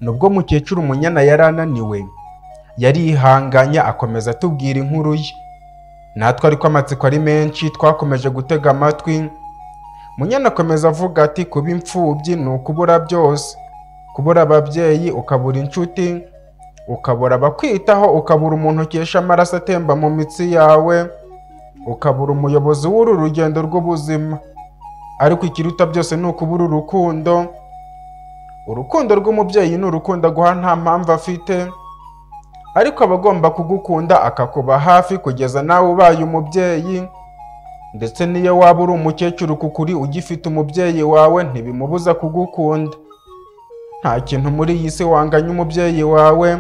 Nubwo mukecuru Munyana yari ananiwe, yarihanganye akomeza atubwira inkuru ye. Natwe ariko amatsiko ari menshi twakomeje gutega amatwi, Munyana akomeza avuga ati kuba imfubyi ni ukubura byose, kubura ababyeyi ukabura inshuti, ukabura abakwitaho, ukabura umuntu ukesha amaraso atemba mu mitsi yawe, ukabura umuyobozi w'uru rugendo rw'ubuzima. Ariko ikiruta byose ni ukubura urukundo, urukundo rw'umubyeyi ni urukundo aguha nta mpamvu afite, ariko aba agomba kugukunda akakuba hafi kugeza nawe ubaye umubyeyi, ndetse n'iyo waba uri umukecuru kuko uri ugifite umubyeyi wawe ntibimubuza kugukunda. Nta kintu muri iyi si wanganya umubyeyi wawe,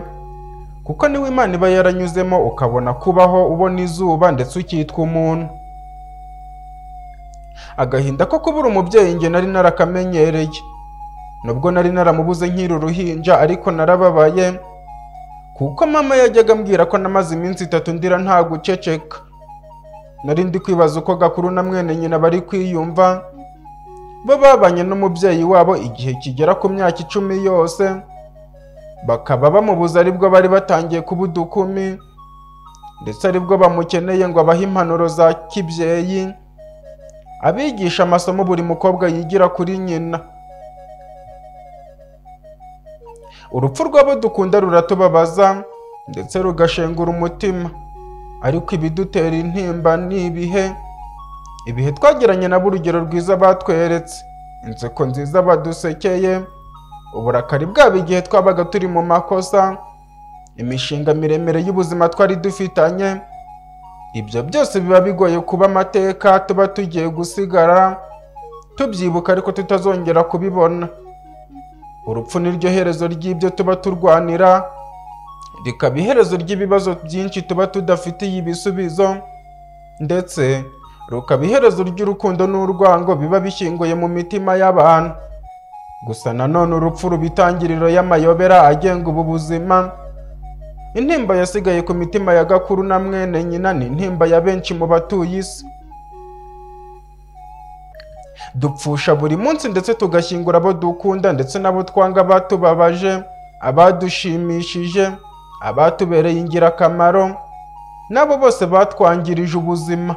kuko niwe Imana iba yaranyuzemo ukabona kubaho ubona izuba ndetse ukitwa umuntu. Agahinda ko kubura umubyeyi njye nari narakamenyereye, nubwo nari naramubuze nkiri uruhinja ariko narababaye, kuko mama yajyaga ambwira ko namaze iminsi itatu ndira nta guceceka. Nari ndi kwibaza uko Gakuru na mwene nyina bari kwiyumva, bo babanye n'umubyeyi wabo igihe kigera ku myaka icumi yose, bakaba bamubuze aribwo bari batangiye kuba udukumi, ndetse aribwo bamukeneye ngo abahe impanuro za kibyeyi, abigisha amasomo buri mukobwa yigira kuri nyina. Urupfu rw'abo dukunda ruratubabaza ndetse rugashengura umutima, ariko ibidutera intimba ni ibihe, ibihe twagiranye nabo urugero rwiza batweretse, inseko nziza badusekeye, uburakari bwabo igihe twabaga turi mu makosa, imishinga miremire y'ubuzima twari dufitanye, ibyo byose biba bigoye kuba amateka tuba tugiye gusigara, tubyibuka ariko tutazongera kubibona. Urupfu niryo herezo ry'ibyo tuba turwanira, rikaba iherezo ry'ibibazo byinshi tuba tudafitiye ibisubizo, ndetse rukaba iherezo ry'urukundo n'urwango biba bishyinguye mu mitima y'abantu. Gusa nanone urupfu ruba intangiriro y'amayobera agenga ubu buzima, intimba yasigaye ku mitima ya Gakuru na mwene nyina ni intimba ya benshi mu batuye isi. dupfusha buri munsi ndetse tugashyingura abo dukunda ndetse n'abo twanga abatubabaje abadushimishije abatubereye ingirakamaro n'abo bose batwangirije ubuzima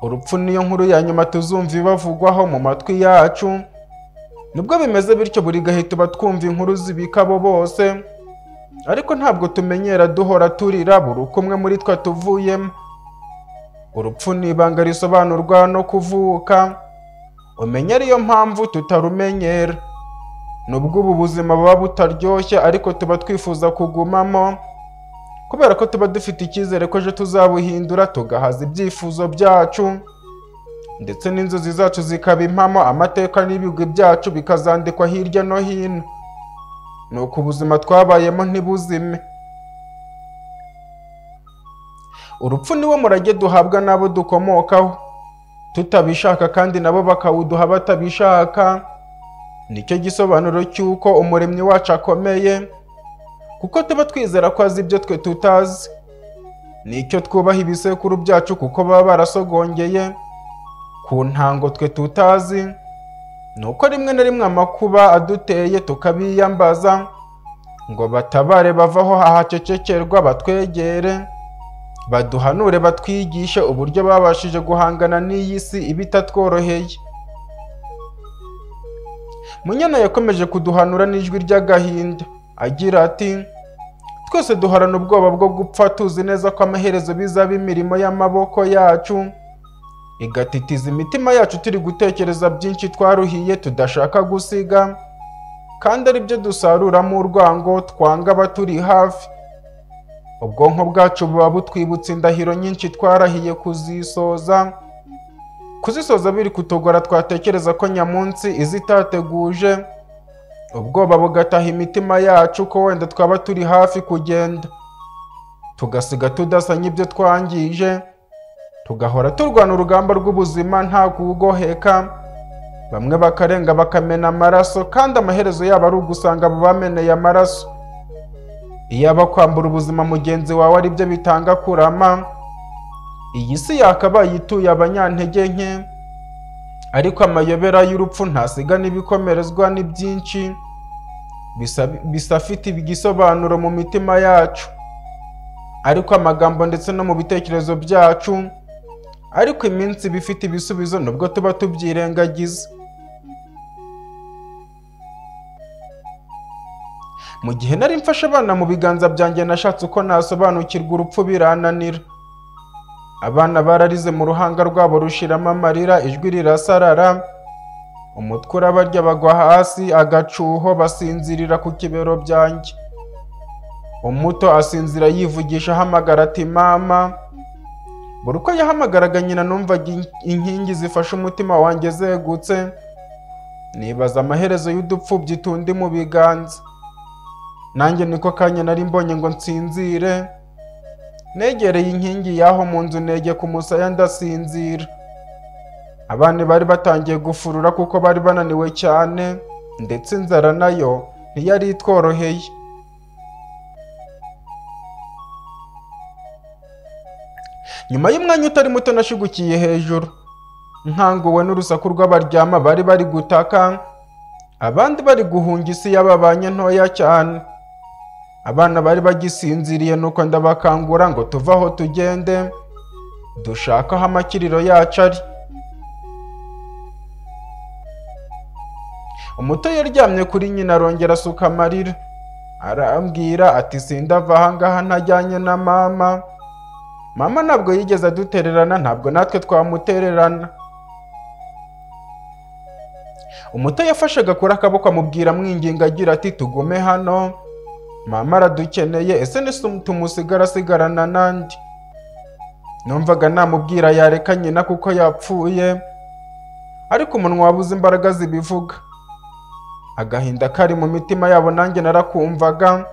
urupfu niyo nkuru ya nyuma tuzumva ibavugwaho mu matwi yacu nubwo bimeze bityo buri gahe tuba twumva inkuru zibika abo bose ariko ntabwo tumenyera duhora turira buri uko umwe muri twe tuvuyemo urupfu ni ibanga risobanurwa no kuvuka umenya ariyo mpamvu tutarumenyera nubwo ubu buzima buba butaryoshye ariko tuba twifuza kugumamo kubera ko tuba dufite icyizere ko ejo tuzabuhindura tugahaza ibyifuzo byacu ndetse n'inzozi zacu zikaba impamo amateka n'ibigwi byacu bikazandikwa hirya no hino nuko ubuzima twabayemo ntibuzime urupfu niwo murage duhabwa n'abo dukomokaho tutabishaka kandi nabo bakawuduha batabishaka nicyo gisobanuro cy'uko umuremyi wacu akomeye kuko tuba twizera ko azi ibyo twe tutazi nicyo twubaha ibisekuru byacu kuko baba barasogongeye ku ntango twe tutazi ni uko rimwe na rimwe amakuba aduteye tukabiyambaza ngo batabare bavaho hahacecekerwa batwegere baduhanure batwigishe uburyo babashije guhangana n'iyi si iba itatworoheye munyana yakomeje kuduhanura n'ijwi ry'agahinda agira ati twese duhorana ubwoba bwo gupfa tuzi neza ko amaherezo bizaba imirimo y'amaboko yacu igatitiza imitima yacu turi gutekereza byinshi twaruhiye tudashaka gusiga kandi ari byo dusaruramo urwango twanga abaturi hafi ubwonko bwacu buba butwibutsa indahiro nyinshi twarahiye kuzisoza kuzisoza biri kutugora twatekereza ko nyamunsi izitateguje ubwoba bugataha imitima yacu ko wenda twaba turi hafi kugenda tugasiga tudasa n'ibyo twangije tugahora turwana urugamba rw'ubuzima nta kugoheka bamwe bakarenga bakamena amaraso kandi amaherezo yabo ari ugusanga abo bameneye amaraso iyaba kwambura ubuzima mugenzi wawe ari byo bitanga kurama iyi si yakabaye ituye abanyantege nke ariko amayobera y'urupfu ntasigana ibikomerezwa ni byinshi bisa- bisa afite igisobanuro mu mitima yacu ariko amagambo ndetse no mu bitekerezo byacu ariko iminsi iba ifite ibisubizo nubwo tuba tubyirengagiza mu gihe nari mfashe abana mu biganza byanjye nashatse uko nasobanukirwa urupfu birananira abana bararize mu ruhanga rwabo rushiramo amarira ijwi rirasarara umutwe urabarya bagwa hasi agacuho basinzirira ku kibero byanjye umuto asinzira yivugisha ahamagara ati mama buri uko yahamagaraga nyina numvaga in- inkingi zifashe umutima wanjye zegutse nibaza amaherezo y'udupfubyi tundi mu biganza nanjye niko kanya nari mbonye ngo nsinzire negereye inkingi y'aho mu nzu nege ku musaya ndasinzira abana bari batangiye gufurura kuko bari bananiwe cyane ndetse inzara nayo ntiyari itworoheye nyuma y'umwanya utari muto nashigukiye hejuru nkanguwe n'urusaku rw'abaryama bari bari gutaka abandi bari guhunga isi y'ababanye ntoya cyane abana bari bagisinziriye nuko ndabakangura ngo tuve aho tugende dushake aho amakiriro yacu ari umuto yaryamye kuri nyina arongera asuka amarira arambwira ati sindava ahangaha ntajyanye na mama mama ntabwo yigeze adutererana ntabwo natwe twamutererana umuto yafashe agakura akaboko amubwira amwinginga agira ati tugume hano mama aradukeneye ese nese tumusigara asigarana nandi numvaga namubwira yareka nyina kuko yapfuye ariko umunwa wabuze imbaraga zibivuga agahinda kari mu mitima yabo nanjye narakumvaga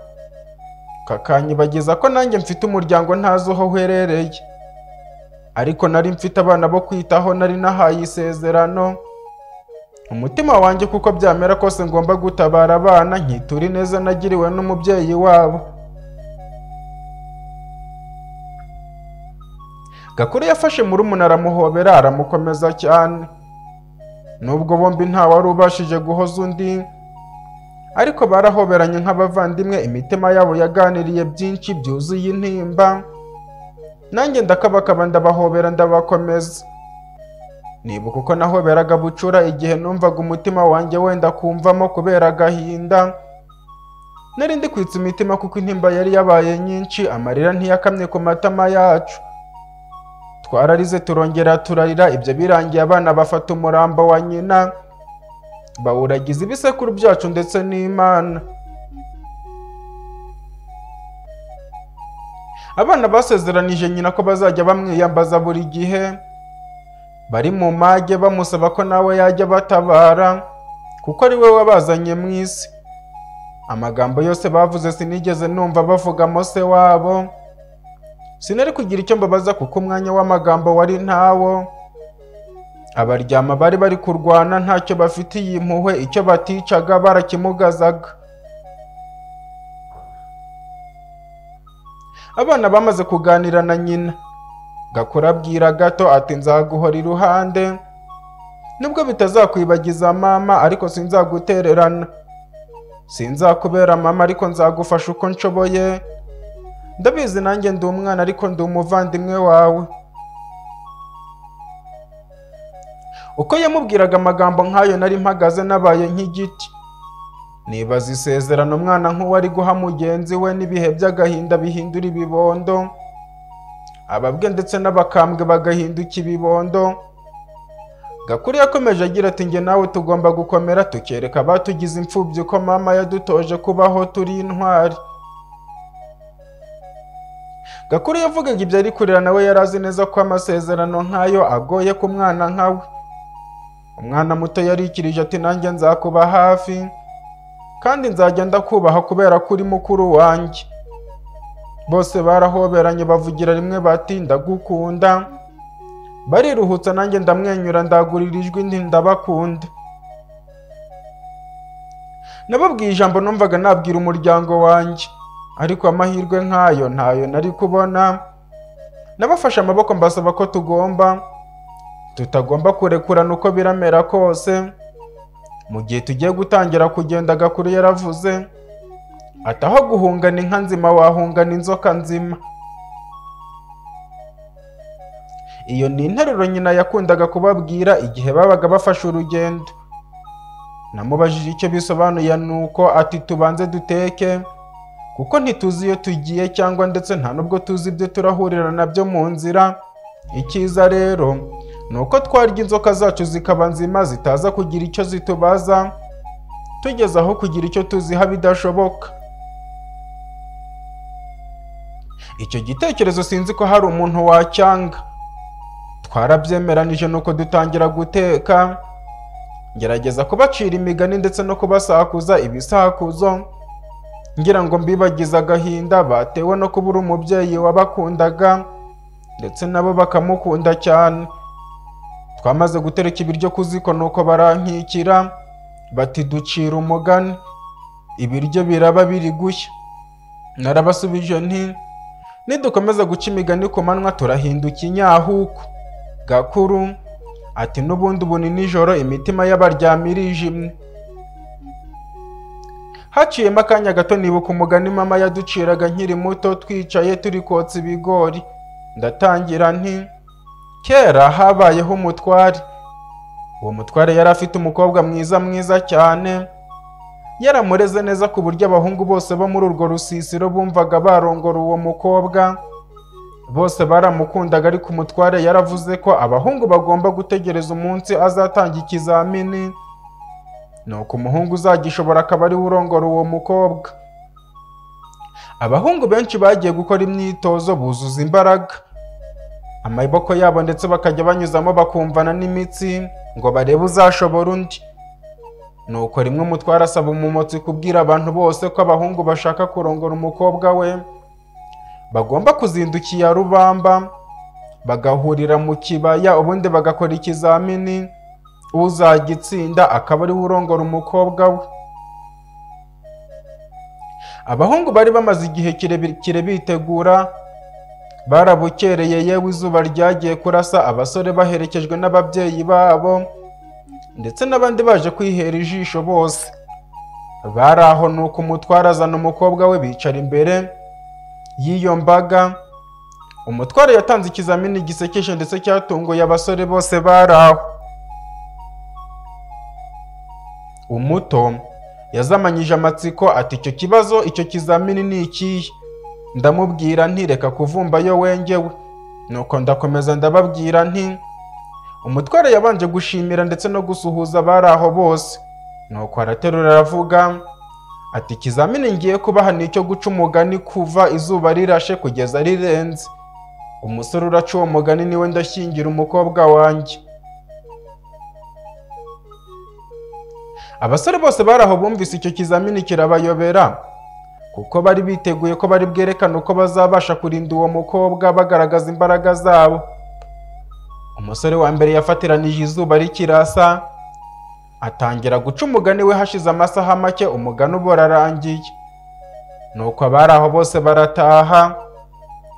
kakanyibagiza ko nanjye mfite umuryango ntazi aho uherereye ariko nari mfite abana bo kwitaho nari nahaye isezerano umutima wanjye kuko byamera kose ngomba gutabara abana nkitura ineza nagiriwe n'umubyeyi wabo gakuru yafashe murumuna aramuhobera aramukomeza cyane nubwo bombi ntawari ubashije guhoza undi ariko barahoberanye nk'abavandimwe imitima yabo yaganiriye byinshi byuzuye intimba nanjye ndakabakaba ndabahobera ndabakomeza nibuka uko nahoberaga bucura igihe numvaga umutima wanjye wenda kumvamo kubera agahinda nari ndi kwitsa imitima kuko intimba yari yabaye nyinshi amarira ntiyakamye ku matama yacu twararize turongera turarira ibyo birangiye abana bafata umurambo wa nyina bawuragiza ibisekuru byacu ndetse n'imana abana basezeranije nyina ko bazajya bamwiyambaza buri gihe bari mu mage bamusaba ko nawe yajya abatabara kuko ari we wabazanye mu isi amagambo yose bavuze sinigeze numva bavugamo se wabo sinari kugira icyo mbabaza kuko umwanya w'amagambo wari ntawo abaryama bari bari kurwana ntacyo bafitiye impuhwe icyo baticaga barakimugazaga abana bamaze kuganira na nyina gakora abwira gato ati nzaguhora iruhande nubwo bitazakwibagiza mama ariko sinzagutererana sinzakubera mama ariko nzagufasha uko nshoboye ndabizi nanjye ndi umwana ariko ndi umuvandimwe wawe uko yamubwiraga amagambo nk'ayo nari mpagaze nabaye nk'igiti nibaza isezerano umwana nk'uwo ari guha mugenzi we n'ibihe by'agahinda bihindura ibibondo ababwe ndetse n'abakambwe bagahinduka ibibondo gakuru yakomeje agira ati njye nawe tugomba gukomera tukereka abatugize imfubyi ko mama yadutoje kubaho turi intwari gakuru yavugaga ibyo ari kurira nawe yari azi neza ko amasezerano nk'ayo agoye ku mwana nkawe umwana muto yarikirije ati nanjye nzakuba hafi kandi nzajya ndakubaha kubera ko uri mukuru wanjye bose barahoberanye bavugira rimwe bati ndagukunda bariruhutsa nanjye ndamwenyura ndagurira ijwi nti ndabakunda nababwiye ijambo numvaga nabwira umuryango wanjye ariko amahirwe nk'ayo ntayo nari kubona nabafashe amaboko mbasaba ko tugomba tutagomba kurekurana uko biramera kose mu gihe tugiye gutangira kugenda gakuru yaravuze ati aho guhungana inka nzima wahungana inzoka nzima iyo ni interuro nyina yakundaga kubabwira igihe babaga bafashe urugendo namubajije icyo bisobanuye nuko ati tubanze duteke kuko ntituzi iyo tugiye cyangwa ndetse nta nubwo tuzi ibyo turahurira nabyo mu nzira icyiza rero ni uko twarya inzoka zacu zikaba nzima zitaza kugira icyo zitubaza tugeze aho kugira icyo tuziha bidashoboka icyo gitekerezo sinzi ko hari umuntu wacyanga twarabyemeranije nuko dutangira guteka ngerageza kubacira imigani ndetse no kubasakuza ibisakuzo ngira ngo mbibagize agahinda batewe no kubura umubyeyi wabakundaga ndetse nabo bakamukunda cyane twamaze gutereka ibiryo ku ziko nuko barankikira bati ducira umugani ibiryo biraba biri gushya narabasubije nti nidukomeza guca imigani ku manywa turahinduka inyahuku gakuru ati n'ubundi ubu ni nijoro imitima y'abaryama irijimye haciyemo akanya gato nibuka umugani mama yaduciraga nkiri muto twicaye turi kotsa ibigori ndatangira nti kera habayeho umutware uwo mutware yari afite umukobwa mwiza mwiza cyane yaramureze neza ku buryo abahungu bose bo muri urwo rusisiro bumvaga barongora uwo mukobwa bose baramukundaga ariko umutware yaravuze ko abahungu bagomba gutegereza umunsi azatanga ikizamini nuko umuhungu uzagishobora akaba ariwe urongora uwo mukobwa abahungu benshi bagiye gukora imyitozo buzuza imbaraga amaboko yabo ndetse bakajya banyuzamo bakumvana n'imitsi ngo barebe uzashobora undi nuko rimwe umutware asaba umumotsi kubwira abantu bose ko abahungu bashaka kurongora umukobwa we bagomba kuzindukira rubamba bagahurira mu kibaya ubundi bagakora ikizamini uzajya itsinda akaba ariwe urongora umukobwa we abahungu bari bamaze igihe kirekire bitegura barabukereye yewe izuba ryagiye kurasa abasore baherekejwe n'ababyeyi babo ndetse n'abandi baje kwihera ijisho bose bari aho ni uko umutware azana umukobwa we bicara imbere y'iyo mbaga umutware yatanze ikizamini gisekeje ndetse cyatunguye abasore bose bari aho umuto yazamanyije amatsiko ati icyo kibazo icyo kizamini ni ikihe ndamubwira ntireka kuvumbayo wengewe nuko ndakomeza ndababwira nti umutware yabanje gushimira ndetse no gusuhuza abari aho bose nuko araterura aravuga ati ikizamini ngiye kubaha ni icyo guca umugani kuva izuba rirashe kugeza rirenze umusore uraca uwo mugani niwe ndashyingira umukobwa wanjye abasore bose bari aho bumvise icyo kizamini kirabayobera kuko bari biteguye ko bari bwerekane uko bazabasha kurinda uwo mukobwa bagaragaza imbaraga zabo umusore wa mbere yafatiranije izuba rikirasa atangira guca umugani we hashize amasaha make umugani uba urarangiye nuko abari aho bose barataha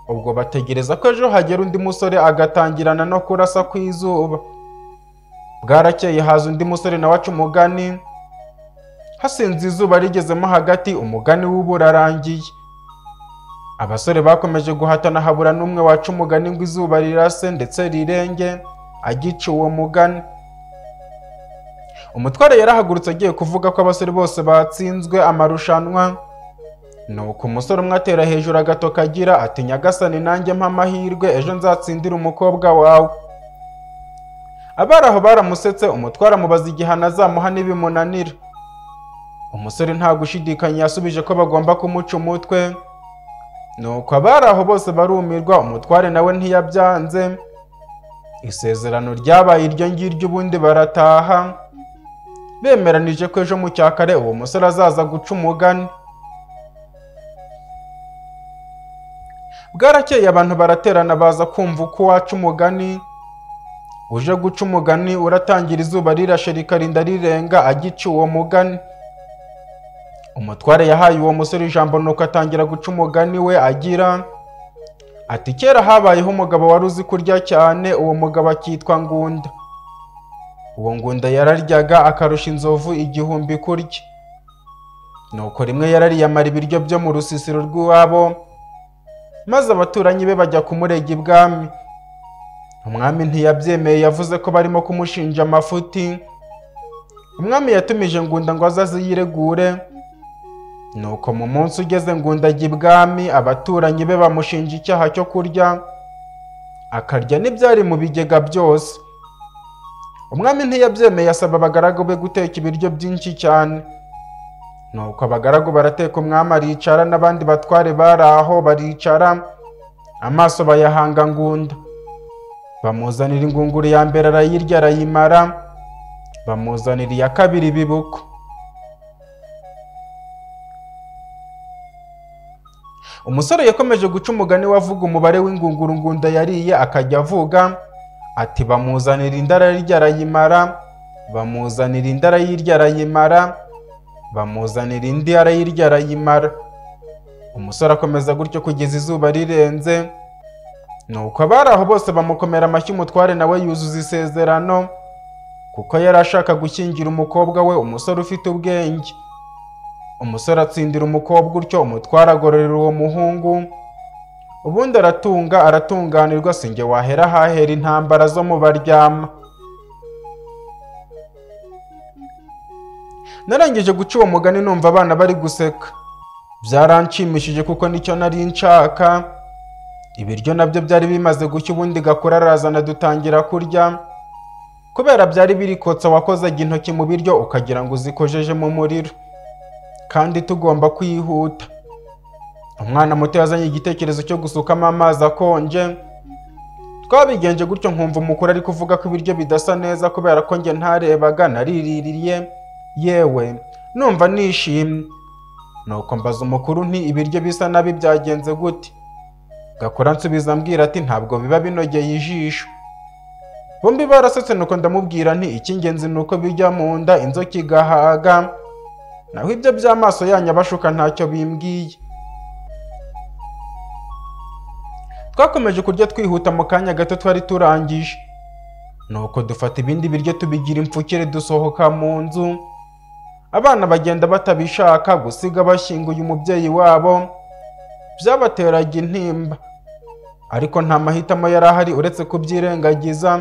ubwo bategereza ko ejo hagera undi musore agatangirana no kurasa ku izuba bwarakeye haza undi musore nawe aca umugani hasinze izuba rigezemo hagati umugani w'ubu urarangiye abasore bakomeje guhatana habura n'umwe waca umugani ngo izuba rirase ndetse rirenge agica uwo mugani umutware yarahagurutse agiye kuvuga ko abasore bose batsinzwe amarushanwa nuko umusore umwe atera hejuru agatoka agira ati nyagasani nanjye mpamahirwe ejo nzatsindire umukobwa wawe abari aho baramusetse umutware amubaza igihano azamuha n'ibimunanira umusore nta gushidikanya yasubije ko bagomba kumuca umutwe nuko abari aho bose barumirwa umutware nawe ntiyabyanze isezerano ryabaye iryo ngiryo ubundi barataha bemeranije ko ejo mu cya kare uwo musore azaza guca umugani bwarakeye abantu baraterana baza kumva uko waca umugani uje guca umugani uratangira izuba rirashe rikarinda rirenga agica uwo mugani umutware yahaye uwo musore ijambo nuko atangira guca umugani we agira ati kera habayeho umugabo wari uzi kurya cyane uwo mugabo akitwa ngunda uwo ngunda yararyaga akarusha inzovu igihumbi kurya nuko rimwe yarariyamara ibiryo byo mu rusisiro rw'iwabo maze abaturanyi be bajya kumurega ibwami umwami ntiyabyemeye yavuze ko barimo kumushinja amafuti umwami yatumije ngunda ngo aze aziyiregure nuko mu munsi ugeze ngunda ajya ibwami abaturanyi be bamushinja icyaha cyo kurya akarya n'ibyari mu bigega byose umwami ntiyabyemeye asaba abagaragu be guteka ibiryo byinshi cyane nuko abagaragu barateka umwami aricara n'abandi batware bari aho baricara amaso bayahanga ngunda bamuzanira ingunguru ya mbere arayirya arayimara bamuzanira iya kabiri ibibuko umusore yakomeje guca umugani we avuga umubare w'ingunguru ngunda yariye akajya avuga ati bamuzanira inda arayirya arayimara bamuzanira inda arayirya arayimara bamuzanira indi arayirya arayimara umusore akomeza gutyo kugeza izuba rirenze nuko abari aho bose bamukomera amashyi umutware nawe yuzuza isezerano kuko yari ashaka gushyingira umukobwa we umusore ufite ubwenge umusore atsindira umukobwa utyo umutware agororera uwo muhungu ubundi aratunga aratunganirwa si njye wahera hahera intambara zo mu baryama narangije guca uwo mugani numva abana bari guseka byaranshimishije kuko nicyo nari nshaka ibiryo nabyo byari bimaze gushya ubundi gakura arazana dutangira kurya kubera byari birikotsa wakozaga intoki mu biryo ukagira ngo uzikojeje mu muriro kandi tugomba kwihuta umwana muto yazanye igitekerezo cyo gusukamo amazi akonje twabigenje gutyo nkumva umukuru ari kuvuga ko ibiryo bidasa neza kubera ko njye ntarebaga nariririye yewe numva nishimye nuko mbaza umukuru nti ibiryo bisa nabi byagenze gute gakora nsubiza ambwira ati ntabwo biba binogeye ijisho bombi barasetse nuko ndamubwira nti icy'ingenzi ni uko bijya mu nda inzoka igahaga naho ibyo by'amaso yanyu abashuka ntacyo bimbwiye twakomeje kurya twihuta mu kanya gato twari turangije nuko dufata ibindi biryo tubigira impfukire dusohoka mu nzu abana bagenda batabishaka gusiga bashyinguye umubyeyi wabo byabateraga intimba ariko nta mahitamo yari ahari uretse kubyirengagiza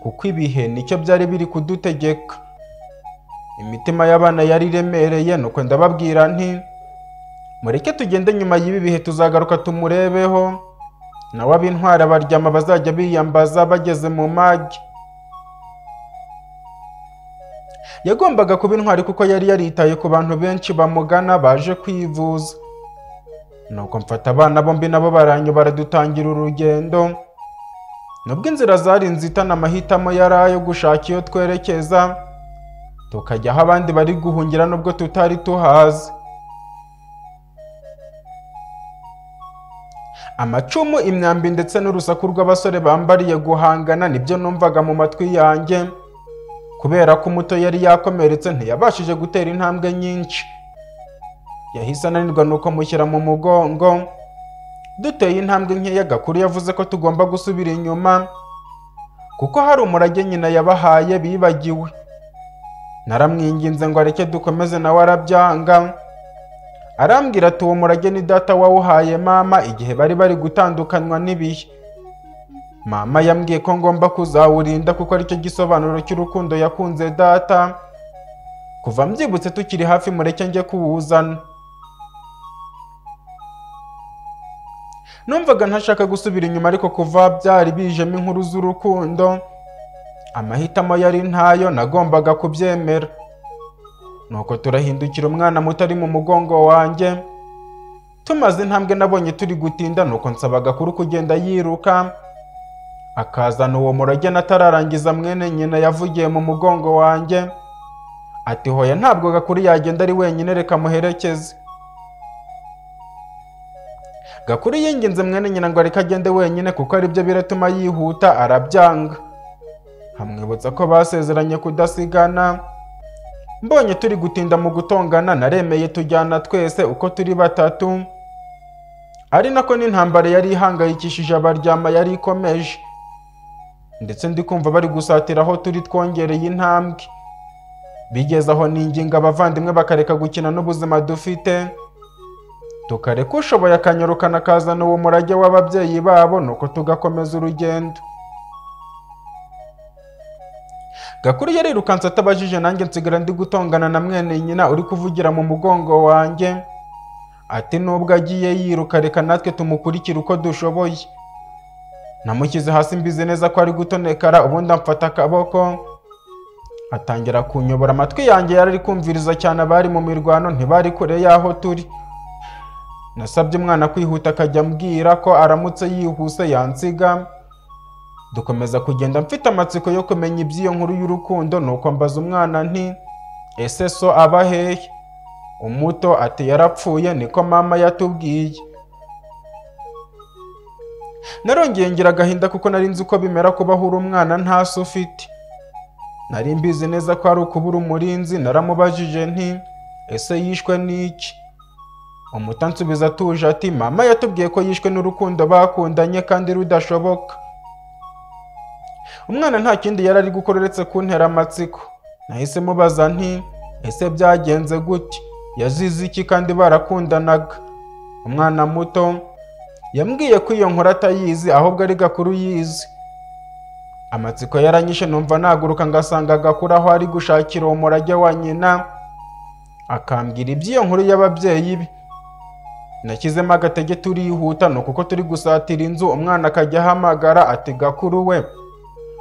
kuko ibihe nicyo byari biri kudutegeka imitima y'abana yari iremereye nuko ndababwira nti mureke tugende nyuma y'ibi bihe tuzagaruka tumurebeho nawe ab'intwari abaryama bazajya biyambaza bageze mu magi yagombaga kuba intwari kuko yari yaritaye ku bantu benshi bamugana baje kwivuza nuko mfata abana bombi nabo baranyobara dutangira urugendo nubwo inzira zari nzitana amahitamo yari ayo gushaka iyo twerekeza tukajya aho abandi bari guhungira nubwo tutari tuhazi amacumu imyambi ndetse n'urusaku rw'abasore bambariye guhangana nibyo numvaga mu matwi yanjye kubera ko umuto yari yakomeretse ntiyabashije gutera intambwe nyinshi yahise ananirwa nuko mushyira mu mugongo duteye intambwe nkeya gakuru yavuze ko tugomba gusubira inyuma kuko hari umurage nyina yabahaye bibagiwe naramwinginze ngo areke dukomeze nawe arabyanga arambwira ati uwo murage ni data wawuhaye mama igihe bari bari gutandukanywa n'ibihe mama yambwiye ko ngomba kuzawurinda kuko aricyo gisobanuro cy'urukundo yakunze data kuva mbyibutse tukiri hafi mureke njye kuwuzana numvaga ntashaka gusubira inyuma ariko kuva byari bijemo inkuru z'urukundo amahitamo yari ntayo nagombaga kubyemera nuko turahindukira umwana muto ari mu mugongo wanjye tumaze intambwe nabonye turi gutinda nuko nsaba agakuru kugenda yiruka akazana uwo murage natararangiza mwene nyina yavugiye mu mugongo wanjye ati hoya ntabwo gakuru yagenda ari wenyine reka muherekeze gakuru yinginze mwene nyina ngo areke agende wenyine kuko aribyo biratuma yihuta arabyanga amwibutsa ko basezeranye kudasigana mbonye turi gutinda mu gutongana naremeye tujyana twese uko turi batatu ari nako n'intambara yari ihangayikishije abaryama yari ikomeje ndetse ndi kumva bari gusatira aho turi twongereye intambwe bigeze aho ninginga abavandimwe bakareka gukina n'ubuzima dufite tukareka ushoboye akanyarukana akazana uwo murage w'ababyeyi babo nuko tugakomeza urugendo gakuru yarirukanse atabajije nanjye nsigara ndi gutongana na mwene nyina uri kuvugira mu mugongo wanjye ati nubwo agiye yiruka reka natwe tumukurikire uko dushoboye namushyize hasi mbizi neza ko ari gutonekara ubundi amfata akaboko atangira kunyobora amatwi yanjye yari ari kumviriza cyane abari mu mirwano ntibari kure y'aho turi nasabye umwana kwihuta akajya ambwira ko aramutse yihuse yansiga dukomeza kugenda mfite amatsiko yo kumenya iby'iyo nkuru y'urukundo nuko mbaza umwana nti ese so aba hehe umuto ati yarapfuye niko mama yatubwiye narongeye ngira agahinda kuko nari nzi uko bimera kuba uri umwana nta se ufite nari mbizi neza ko ari ukubura umurinzi naramubajije nti ese yishwe n'iki umuta nsubiza atuje ati mama yatubwiye ko yishwe n'urukundo bakundanye kandi rudashoboka umwana nta kindi yari ari gukora uretse kuntera amatsiko nahise mubaza nti ese byagenze gute yazize iki kandi barakundanaga umwana muto yambwiye ko iyo nkuru atayizi ahubwo ari gakuru yizi amatsiko yaranyishe numva naguruka ngasanga gakuru aho ari gushakira uwo murage wa nyina akambwira iby'iyo nkuru y'ababyeyi be nashyizemo agatege turihuta ni ukuko turi gusatira inzu umwana akajya ahamagara ati gakuru we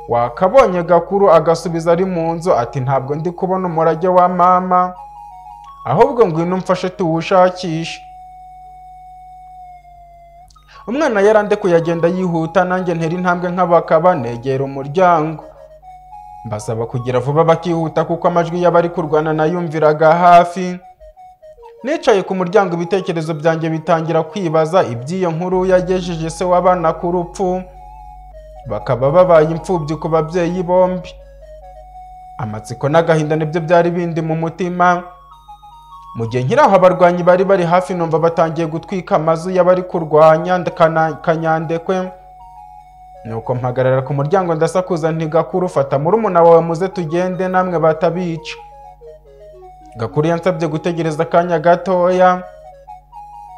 wakabonye gakuru agasubiza ari mu nzu ati ntabwo ndi kubona umurage wa mama ahubwo ngwino umfashe tuwushakishe umwana yarande kuyagenda yihuta nanjye ntera intambwe nk'abakaba negera umuryango mbasaba kugira vuba bakihuta kuko amajwi y'abari kurwana nayumviraga hafi nicaye ku muryango ibitekerezo byanjye bitangira kwibaza iby'iyo nkuru yagejeje se w'abana ku rupfu bakaba babaye imfubyi ku babyeyi bombi amatsiko n'agahinda nibyo byari bindi mu mutima mu gihe nkiri aho abarwanyi bari bari hafi numva batangiye gutwika amazu y'abari kurwanya kana- kanyandekwe nuko mpagarara ku muryango ndasakuza ntigakuru fata murumuna wawe muze tugende namwe batabica gakuru yansabye gutegereza akanya gatoya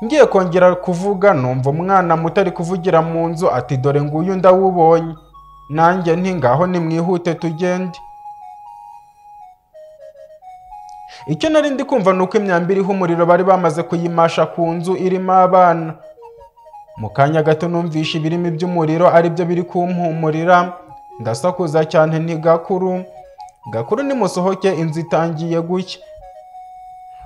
ngiye kongera kuvuga numva umwana muto ari kuvugira mu nzu ati dore nguyu ndawubonye nanjye nti ngaho nimwihute tugende icyo nari ndi kumva ni uko imyambi iriho umuriro bari bamaze kuyimasha ku nzu irimo abana mu kanya gato numvishe ibirimi by'umuriro ari byo biri kumpumurira ndasakuza cyane nti gakuru gakuru nimusohoke inzu itangiye gucya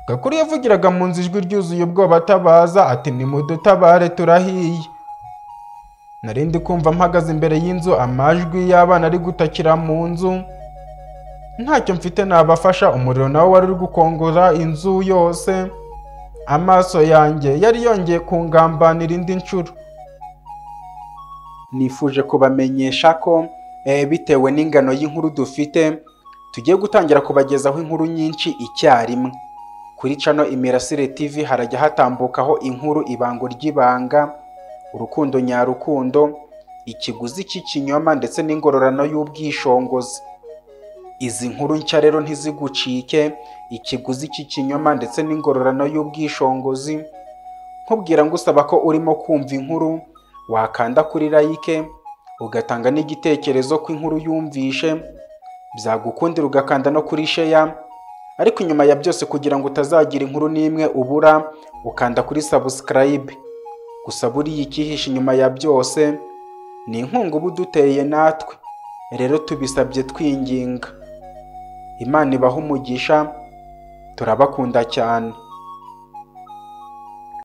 Gakuru yavugiraga mu nzu ijwi ryuzuye ubwoba atabaza ati nimudutabare turahiye nari ndi kumva mpagaze imbere y'inzu amajwi y'abana ari gutakira mu nzu ntacyo mfite nabafasha umuriro nawe wari uri gukongora inzu yose amaso yanjye yari yongeye kungambanira indi nshuro nifuje kubamenyesha ko eh, bitewe n'ingano y'inkuru dufite tugiye gutangira kubagezaho inkuru nyinshi icyarimwe kuri cano imirasire tv harajya hatambukaho inkuru ibango ry'ibanga urukundo nyarukundo ikiguzi cy'ikinyoma ndetse n'ingororano y'ubwishongozi izi nkuru nshya rero ntizigucike ikiguzi cy'ikinyoma ndetse n'ingororano y'ubwishongozi nkubwira ngusaba ko urimo kumva inkuru wakanda kuri like ugatanga n'igitekerezo ko inkuru yumvishe byagukundira ugakanda no kuri sheya ariko inyuma ya byose kugira ngo utazagira inkuru n'imwe ubura ukanda kuri subscribe gusa buriya ikihishe inyuma ya byose ni inkunga uba uduteye natwe rero tubisabye twinginga imana ibaha umugisha turabakunda cyane